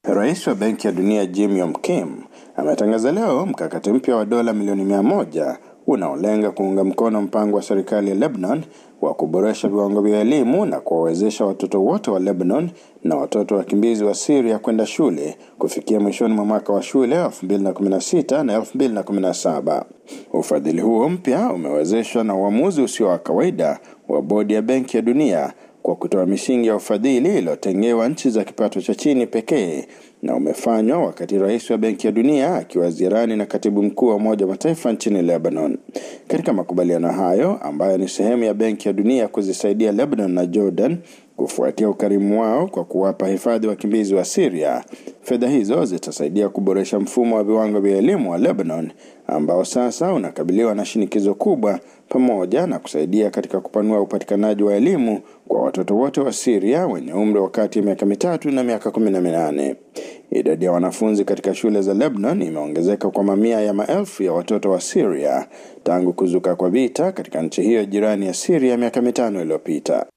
Rais wa Benki ya Dunia Jim Yong Kim ametangaza leo mkakati mpya wa dola milioni mia moja unaolenga kuunga mkono mpango wa serikali ya Lebanon wa kuboresha viwango vya elimu na kuwawezesha watoto wote wa Lebanon na watoto wakimbizi wa Syria kwenda shule kufikia mwishoni mwa mwaka wa shule 2016 na 2017. Ufadhili huo mpya umewezeshwa na uamuzi usio wa kawaida wa bodi ya Benki ya Dunia kwa kutoa misingi ya ufadhili iliyotengewa nchi za kipato cha chini pekee na umefanywa wakati rais wa Benki ya Dunia akiwa ziarani na katibu mkuu wa Umoja wa Mataifa nchini Lebanon. Katika makubaliano hayo ambayo ni sehemu ya Benki ya Dunia kuzisaidia Lebanon na Jordan kufuatia ukarimu wao kwa kuwapa hifadhi wakimbizi wa Syria, fedha hizo zitasaidia kuboresha mfumo wa viwango vya elimu wa Lebanon ambao sasa unakabiliwa na shinikizo kubwa, pamoja na kusaidia katika kupanua upatikanaji wa elimu kwa watoto wote wa Syria wenye umri wa kati ya miaka mitatu na miaka kumi na minane. Idadi ya wanafunzi katika shule za Lebanon imeongezeka kwa mamia ya maelfu ya watoto wa Syria tangu kuzuka kwa vita katika nchi hiyo jirani ya Syria miaka mitano iliyopita.